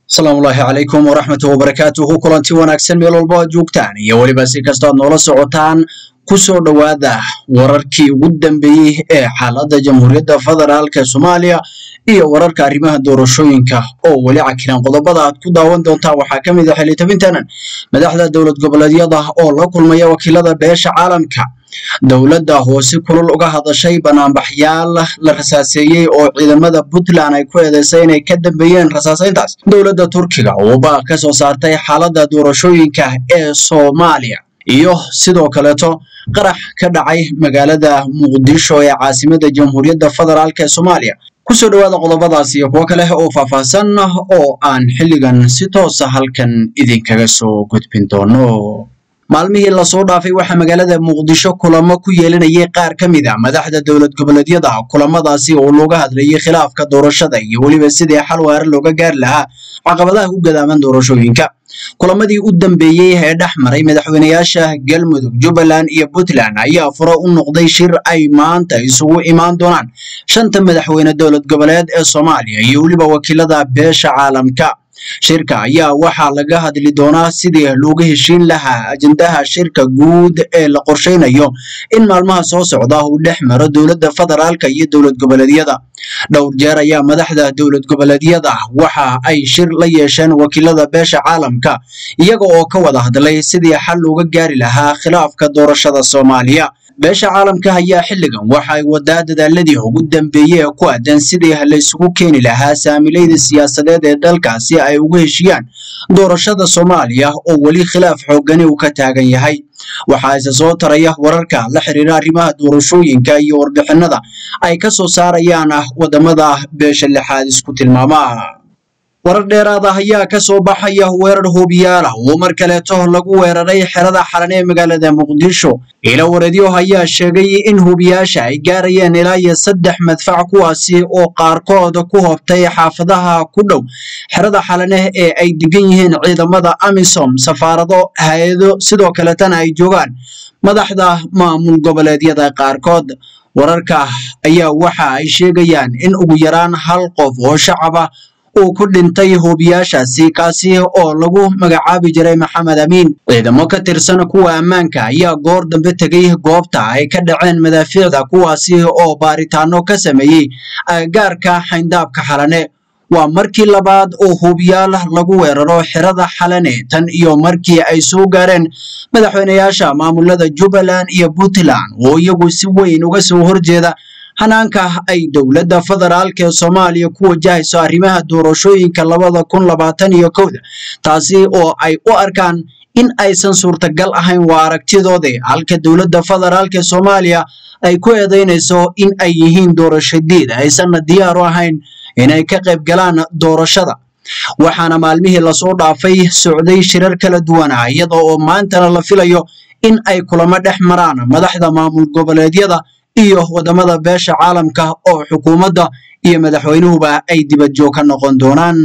asalaamu ullaahi calaykum waraxmatu wabarakaatuhu kulanti wanaagsan meel walbo aad joogtaan iyo weliba si kastoo aad noola socotaan ku soo dhowaada wararkii ugu dambeeyey ee xaaladda jamhuuriyadda federaalka soomaaliya iyo wararka arrimaha doorashooyinka oo weli cakiran qodobada aad ku daawan doontaan waxaa ka mid ah xilitabintanan madaxda dowlad goboleedyada oo la kulmaya wakiilada beesha caalamka dowladda hoose kulul uga hadashay banaanbaxyaal la rasaaseeyey oo ciidamada puntland ay ku eedeysay inay ka dambeeyeen rasaaseyntaas dowladda turkiga oo baaq ka soo saartay xaaladda doorashooyinka ee soomaaliya iyo sidoo kaleeto qarax ka dhacay magaalada muqdisho ee caasimada jamhuuriyadda federaalk ee soomaaliya kusoo dhowaada qodobadaas iyo kuwo kale oo faahfaahsan oo aan xilligan si toosa halkan idinkaga soo gudbin doono maalmihii lasoo dhaafay waxaa magaalada muqdisho kulamo ku yeelanayay qaar ka mid a madaxda dowlad goboleedyada kulamadaasi oo looga hadlayay khilaafka doorashada iyo weliba sidii xal waara looga gaari lahaa caqabadaha u gadaaman doorashooyinka kulamadii u dambeeyey ee dhex maray madaxweynayaasha galmudug jubbaland iyo puntland ayaa furo u noqday shir ay maanta isugu imaan doonaan shanta madaxweyne dowlad goboleed ee soomaaliya iyo weliba wakiilada beesha caalamka shirka ayaa waxaa laga hadli doonaa sidii looga heshiin lahaa ajendaha shirka guud ee la qorsheynayo in maalmaha soo socda uu dhex maro dowladda federaalka iyo dowlad goboleedyada dhowr jeer ayaa madaxda dowlad goboleedyada waxa ay shir la yeesheen wakiilada beesha caalamka iyaga oo ka wada hadlay sidii xal looga gaari lahaa khilaafka doorashada soomaaliya beesha caalamka ayaa xilligan waxa ay wadaa dadaaladii ugu dambeeyey ee ku aadan sidii laysugu keeni lahaa saamilayda siyaasadeed ee dalka si ay ugu heshiyaan doorashada soomaaliya oo weli khilaaf xoogani uu ka taagan yahay waxaa ise soo taraya wararka la xiriira arrimaha doorashooyinka iyo warbixinada ay ka soo saarayaan wadamada beesha lixaad isku tilmaama warar dheeraad ah ayaa ka soo baxaya weerar hoobiyaala oo mar kaleeto lagu weeraray xerada xalan ee magaalada muqdisho ilo wareedyo ayaa sheegay in hoobiyaasha ay gaarayeen ilaa iyo saddex madfac kuwaasi oo qaarkood ku hobtay xaafadaha ku dhow xerada xalane ee ay degan yihiin ciidamada amisom safaarado hay-ado sidoo kaletana ay joogaan madaxda maamul goboleedyada qaarkood wararka ayaa waxa ay sheegayaan in ugu yaraan hal qof oo shacaba uu ku dhintay hoobiyaashaasi kaasi oo lagu magacaabi jiray maxamed amiin ciidamo ka tirsan kuwa ammaanka ayaa goor dambe tegay goobta ay ka dhaceen madaafiicda kuwaasi oo baaritaano ka sameeyey agagaarka xayndaabka xalane waa markii labaad oo hoobiyaal lagu weeraro xerada xalane tan iyo markii ay soo gaareen madaxweynayaasha maamulada jubbaland iyo puntland oo iyagu si weyn uga soo horjeeda hanaanka ay dowladda federaalk ee soomaaliya ku wajahayso arrimaha doorashooyinka labada kun labaatan iyo kowda taasi oo ay u arkaan in aysan suurtagal ahayn waa aragtidoodii halka dowladda federaalk ee soomaaliya ay ku eedeynayso in ay yihiin doorasho diid aysanna diyaar u ahayn inay ka qayb galaan doorashada waxaana maalmihii lasoo dhaafay socday shirar kala duwan ah iyada oo maantana la filayo in ay kulamo dhex maraan madaxda maamul goboleedyada iyo wadamada beesha caalamka oo xukuumadda iyo madaxweynuhuba ay dibadjoog ka noqon doonaan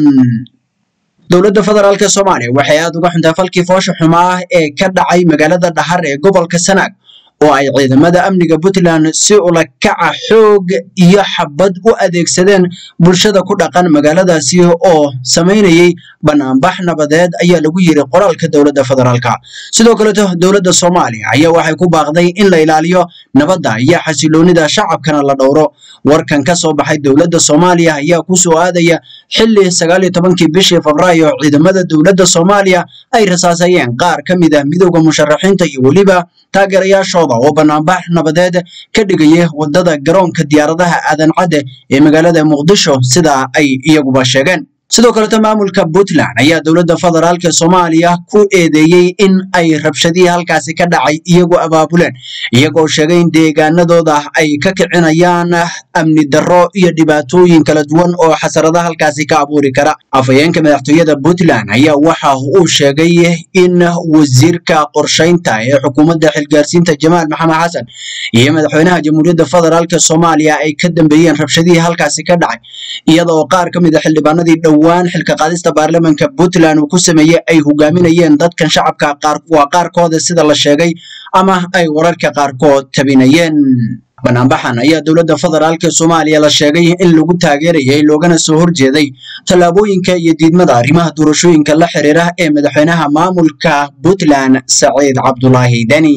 dowladda federaalk soomaaliya waxay aad uga xuntaa falkii foosha xumaa ee ka dhacay magaalada dhahar ee gobolka sanaag oo ay ciidamada amniga puntland si ula kaca xoog iyo xabad u adeegsadeen bulshada ku dhaqan magaaladaasi oo samaynayay banaanbax nabadeed ayaa lagu yiri qoraalka dowladda federaalka sidoo kaleeto dowladda soomaaliya ayaa waxay ku baaqday in la ilaaliyo nabadda iyo xasiloonida shacabkana la dhowro warkan ka soo baxay dowladda soomaaliya ayaa ku soo aadaya xilli sagaal iyo tobankii bishii febraayo ciidamada dowladda soomaaliya ay rasaasayeen qaar ka mid ah midowda musharaxiinta iyo weliba taageerayaashooda oo banaanbax nabadeed ka dhigaya wadada garoonka diyaaradaha aadan cadde ee magaalada muqdisho sida ay iyaguba sheegeen sidoo kaleto maamulka puntland ayaa dowladda federaalk soomaaliya ku eedeeyey in ay rabshadihii halkaasi ka dhacay iyagu abaabuleen iyagoo sheegay in deegaanadooda ay ka kicinayaan amni darro iyo dhibaatooyin kala duwan oo xasarada halkaasi ka abuuri kara afhayeenka madaxtooyada puntland ayaa waxa uu sheegay in wasiirka qorshaynta ee xukuumadda xilgaarsiinta jamaal maxamed xasan iyo madaxweynaha jamhuuriyadda federaalk soomaaliya ay ka dambeeyeen rabshadihii halkaasi ka dhacay iyada oo qaar ka mid a xildhibaanadii dhowaan xilka qaadista baarlamanka puntland uu ku sameeyey ay hogaaminayeen dadkan shacabka waa qaarkooda sida la sheegay ama ay wararka qaarkood tabinayeen banaanbaxan ayaa dowladda federaalk soomaaliya la sheegay in lagu taageerayay loogana soo horjeeday tallaabooyinka iyo diidmada arrimaha doorashooyinka la xiriira ee madaxweynaha maamulka puntland saciid cabdulaahi deni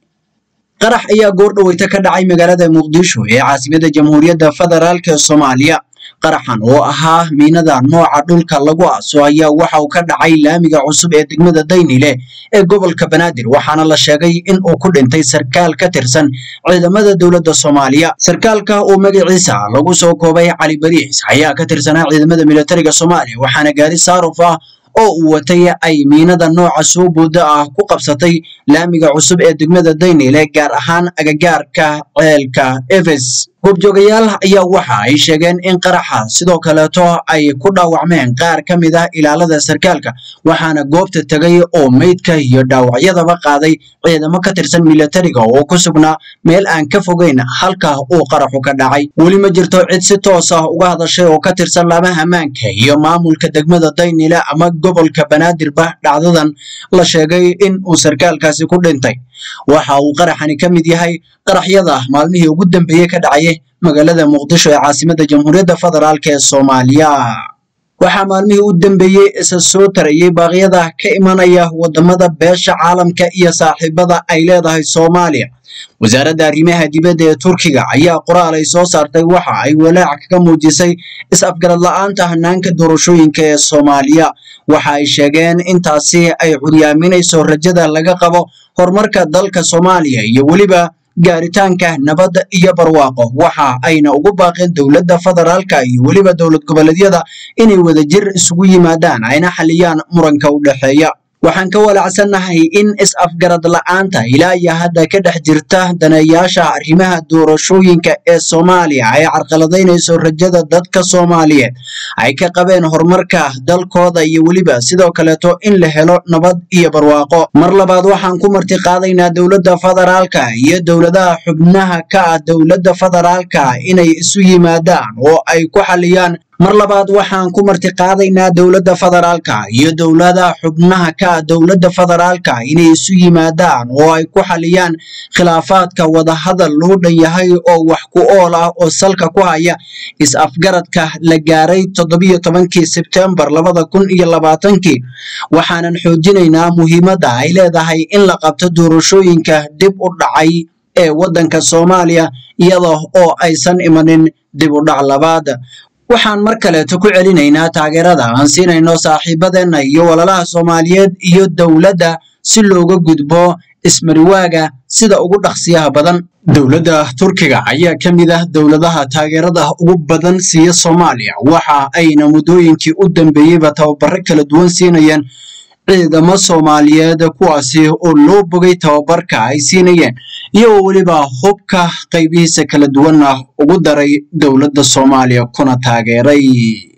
qarax ayaa goor dhaweyta ka dhacay magaalada muqdisho ee caasimada jamhuuriyadda federaalk soomaaliya qaraxan oo ahaa miinada nooca dhulka lagu aaso ayaa waxa uu ka dhacay laamiga cusub ee degmada daynile ee gobolka banaadir waxaana la sheegay in uu ku dhintay sarkaal ka tirsan ciidamada dowladda soomaaliya sarkaalka oo magaciisa lagu soo koobay cali bariis ayaa ka tirsanaa ciidamada militariga soomaaliya waxaana gaari saaruf ah oo uu watay ay miinada nooca soo booda ah ku qabsatay laamiga cusub ee degmada daynile gaar ahaan agagaarka ceelka efes goobjoogayaal ayaa waxa ay sheegeen in qaraxa sidoo kaleeto ay ku dhaawacmeen qaar ka mid ah ilaalada sarkaalka waxaana goobta tegay oo meydka iyo dhaawacyadaba qaaday ciidamo ka tirsan militariga oo ku sugnaa meel aan ka fogeyn halka uu qaraxu ka dhacay weli ma jirto cid si toos ah uga hadashay oo ka tirsan laamaha ammaanka iyo maamulka degmada daynile ama gobolka banaadirba dhacdadan la sheegay in uu sarkaalkaasi ku dhintay waxa uu qaraxani ka mid yahay qaraxyada maalmihii ugu dambeeyey ka dhacayay magaalada muqdisho ee caasimada jamhuuriyadda federaalk ee soomaaliya waxaa maalmihii u dambeeyey isa soo tarayay baaqyada ka imanaya wadamada beesha caalamka iyo saaxiibada ay leedahay soomaaliya wasaaradda arrimaha dibadda ee turkiga ayaa qoraal ay soo saartay waxa ay walaac kaga muujisay is-afgarad la-aanta hanaanka doorashooyinka ee soomaaliya waxa ay sheegeen intaasi ay curyaaminayso rajada laga qabo horumarka dalka soomaaliya iyo weliba gaaritaanka nabadda iyo barwaaqo waxa ayna ugu baaqeen dowladda federaalka iyo weliba dowlad goboleedyada inay wadajir isugu yimaadaan ayna xaliyaan muranka u dhexeeya waxaan ka walacsannahay in is-afgarad la-aanta ilaa iyo hadda ka dhex jirta daneeyaasha arrimaha doorashooyinka ee soomaaliya ay carqaladaynayso rajada dadka soomaaliyeed ay ka qabeen horumarka dalkooda iyo weliba sidoo kaleeto in la helo nabad iyo barwaaqo mar labaad waxaan ku marti qaadaynaa dowladda federaalka iyo dowladaha xubnaha ka ah dowladda federaalka inay isu yimaadaan oo ay ku xaliyaan mar labaad waxaan ku marti qaadaynaa dowladda federaalka iyo dowladaha xubnaha ka ah dowladda federaalka inay isu yimaadaan oo ay ku xaliyaan khilaafaadka wadahadal loo dhan yahay oo wax ku ool ah oo salka ku haya is-afgaradka la gaaray toddobiyo tobankii sebtembar labada kun iyo labaatankii waxaanan xoojinaynaa muhiimadda ay leedahay in la qabto doorashooyinka dib u dhacay ee waddanka soomaaliya iyada oo aysan imanin dib u dhac labaad waxaan mar kaleeto ku celinaynaa taageerada aan siinayno saaxiibadeenna iyo walalaha soomaaliyeed iyo dowladda si looga gudbo ismariwaaga sida ugu dhaqsiyaha badan dowladda turkiga ayaa ka mid ah dowladaha taageerada ugu badan siiya soomaaliya waxa ayna muddooyinkii u dambeeyeyba tababaro kala duwan siinayeen ciidamo soomaaliyeed kuwaasi oo loo bogay tababarka ay siinayeen iyagoo weliba hubka qaybihiisa kala duwanna ugu daray dowladda soomaaliya kuna taageeray